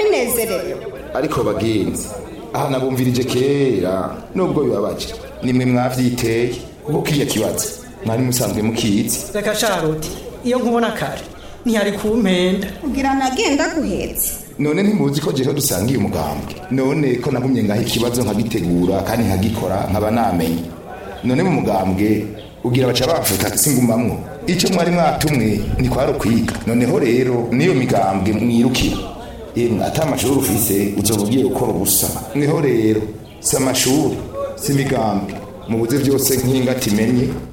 ndabinezerewe ariko bagenzi aha nabumvirije kera nubwo bibabaje nimwe mwavyiteye kuko kiriya kibazo mwari musanzwe mukizi reka sharuti iyo nkubona kare ntiyari kumpenda kugira nagenda guhetse none ntimuzi ko jewe dusangiye umugambwe none ko nagumye ngaho ikibazo nkagitegura kandi nkagikora nkaba namenye none mu mugambwe ugira baca bafuta singumamwo icyo mwari mwatumwe ntikwari ukwiga noneho rero niyo migambwe mwirukira yemwe ata amashuri ufise uzoba ugiye gukora ubusa mweho rero si amashuri si imigambwe mubuze byose nk'ingati imenye